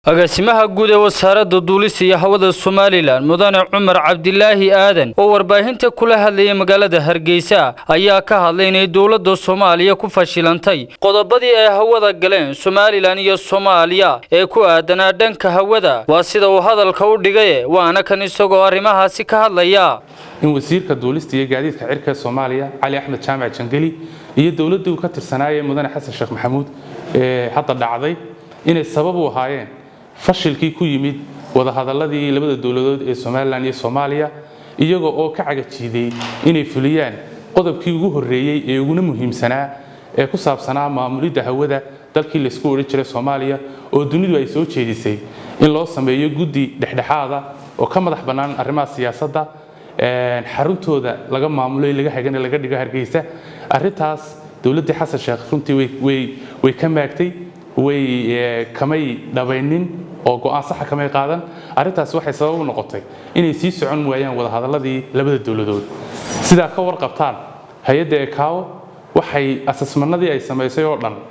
agaasimaha guud ee wasaaradda duulista iyo hawada somalilan mudane cumar cabdilaahi aadan oo warbaahinta kula hadlayay magaalada hargeysa ayaa ka hadlay inay dowladda soomaaliya ku fashilantay qodobadii ay hawada galeen somalilan iyo soomaaliya ee ku aadanaa dhanka hawada waa sida uu hadalka u dhigaye waana kan isagoo arrimahaasi ka hadlaya in wasiirka duulista iyo gaadiidka cirka ee soomaaliya cali axmed jaamac jangeli iyo dowladdii uu ka tirsanaayay mudane xasan sheekh maxamuud ee hadda dhacday inay sabab u ahaayeen fashilkii ku yimid wadahadaladii labada dowladood ee somalilan iyo soomaaliya iyaga oo ka cagajiiday inay fuliyaan qodobkii ugu horreeyey ee uguna muhiimsanaa ee ku saabsanaa maamulidda hawada dalkii laysku odhan jiray soomaaliya oo dunidu ay soo jeedisay in loo sameeyo guddi dhexdhexaada oo ka madax bannaan arrimaha siyaasadda xaruntooda laga maamulo laga hagana laga dhigo hargeysa arrintaas dowladdii xasan sheekh runtii way ka maagtay way kamay dhabaynin oo go'aan saxa kamay qaadan arrintaasi waxay sabab u noqotay inay sii socon waayaan wadahadaladii labada dowladood sidaa ka warqabtaan hay-adda ekaawo waxay asasmanadii ay samaysay oo dhan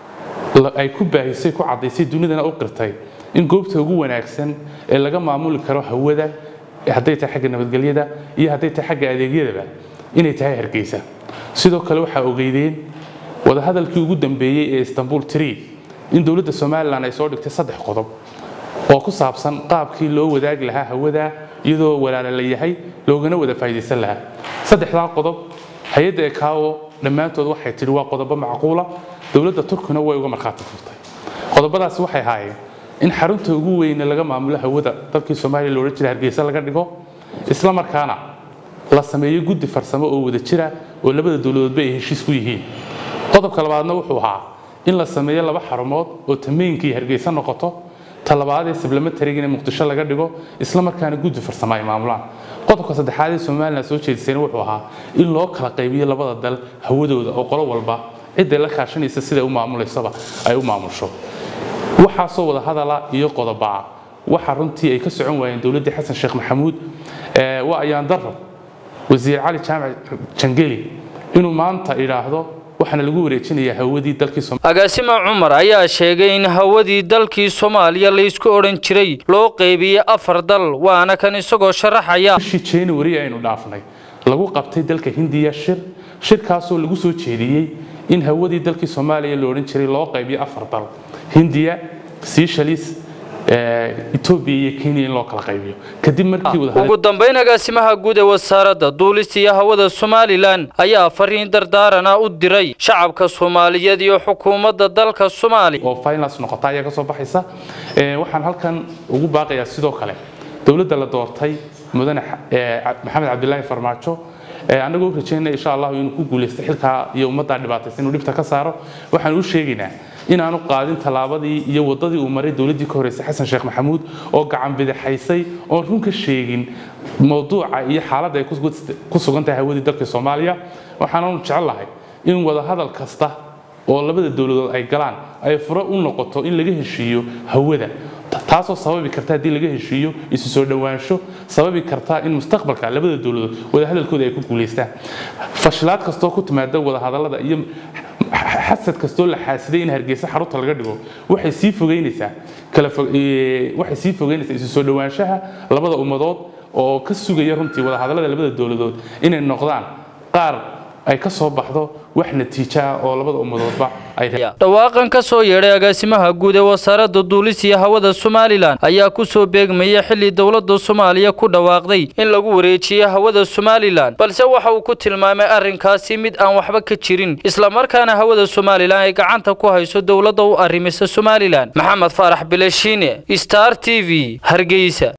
ay ku baahisay ku caddaysay dunidana u qirtay in goobta ugu wanaagsan ee laga maamuli karo hawada hadday tahay xagga nabadgelyada iyo hadday tahay xagga adeegyadaba inay tahay hargeysa sidoo kale waxaa ogeydeen wadahadalkii ugu dambeeyey ee istanbul tree in dowladda somalilan ay soo dhigtay saddex qodob oo ku saabsan qaabkii loo wadaagi lahaa hawada iyadoo walaala la yahay loogana wada faa'iidaysan lahaa saddexdaa qodob hay-adda ekaawo dhammaantood waxay tidhi waa qodobo macquula dowladda turkina way uga markhaati furtay qodobadaasi waxay ahaayeen in xarunta ugu weyne laga maamulo hawada dalkii soomaaliya loodhan jira hargeysa laga dhigo isla markaana la sameeyo guddi farsamo oo wada jira oo labada dowladoodba ay heshiis ku yihiin qodobka labaadna wuxuu ahaa in la sameeyo laba xarumood oo tameynkii hargeysa noqoto talabaadee sablamatariga in muqdisho laga dhigo isla markaana guddi farsamo ay maamulaan qodobka saddexaad ee somalilan soo jeedisayna wuxuu ahaa in loo kala qaybiyo labada dal hawadooda oo qolo walba cidday la kaashanaysa siday u maamulaysaba ay u maamusho waxaasoo wada hadala iyo qodobaa waxa runtii ay ka socon waayeen dowladdii xasan sheekh maxamuud waa ayaan darro wasiir cali jaamac jangeli inuu maanta idhaahdo waxaana lagu wareejinayaa hawadii dalkii agaasima cumar ayaa sheegay in hawadii dalkii soomaaliya laysku odhan jiray loo qaybiyey afar dal waana kan isagoo sharaxaya bishii january aynu dhaafnay lagu qabtay dalka hindiya shir shirkaasoo lagu soo jeediyey in hawadii dalkii soomaaliya la odhan jiray loo qaybiyo afar dal hindiya seychelles etoobiya iyo kenya in loo kala qaybiyo kadib markii ugu dambayn agaasimaha guud ee wasaaradda duulista iyo hawada somalilan ayaa fariin dardaarana u diray shacabka soomaaliyeed iyo xukuumadda dalka soomaaliya oo finals noqota ayaa ka soo baxaysa waxaan halkan ugu baaqayaa sidoo kale dowladda la doortay mudane maxamed cabdilaahi farmaajo annagoo u rajaynaya insha allahu inuu ku guulaysto xilkaa iyo ummaddaa dhibaataysa inuu dhibta ka saaro waxaan u sheegaynaa inaanu qaadin tallaabadii iyo waddadii uu maray dowladdii ka horreysay xasan sheekh maxamuud oo gacan bidixaysay oon run ka sheegin mawduuca iyo xaaladda ay ku sugan tahay hawadii dalka soomaaliya waxaananu jecel lahay in wadahadal kasta oo labada dowladood ay galaan ay furo u noqoto in laga heshiiyo hawada taasoo sababi karta haddii laga heshiiyo isu soo dhowaansho sababi karta in mustaqbalka labada dowladood wadahadalkooda ay ku guulaystaan fashilaad kastoo ku timaada wadahadallada iyo xasad kastoo la xaasiday in hargeysa xarunta laga dhigo waxay sii fogeynaysaa waxay sii fogeynaysaa isu soo dhowaanshaha labada ummadood oo ka sugaya runtii wadahadallada labada dowladood inay noqdaan qaar ay ka soo baxdo wax natiijo ah oo labada ummadoodba dhawaaqan ka soo yeedhay agaasimaha guud ee wasaaradda duulis iyo hawada somalilan ayaa ku soo beegmaya xilli dowladda soomaaliya ku dhawaaqday in lagu wareejiyo hawada somalilan balse waxa uu ku tilmaamay arrinkaasi mid aan waxba ka jirin islamarkaana hawada somalilan ay gacanta ku hayso dowladda u arrimisa somalilan maxamed faarax bileshiine star t v hargeysa